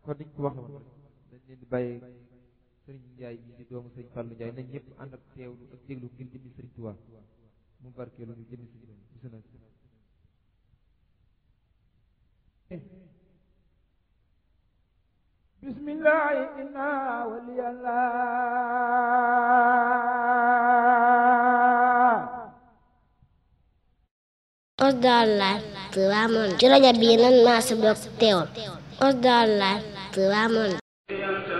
kon niñ ko waxee woon dañ leen di bàyyee sëriñ Njaay bi di doomu sëriñ Fàllu Njaay nañ ñëpp ànd ak teewlu ak déglu ngir jëmmi sëriñ Tuubaa mu barkeelu ñu jëmmi sëriñ bisimilah بسم الله إنا ولي الله Osdar Live Tivaouane ci rajo bii nan maa si bokk teewal Osdar Live Tivaouane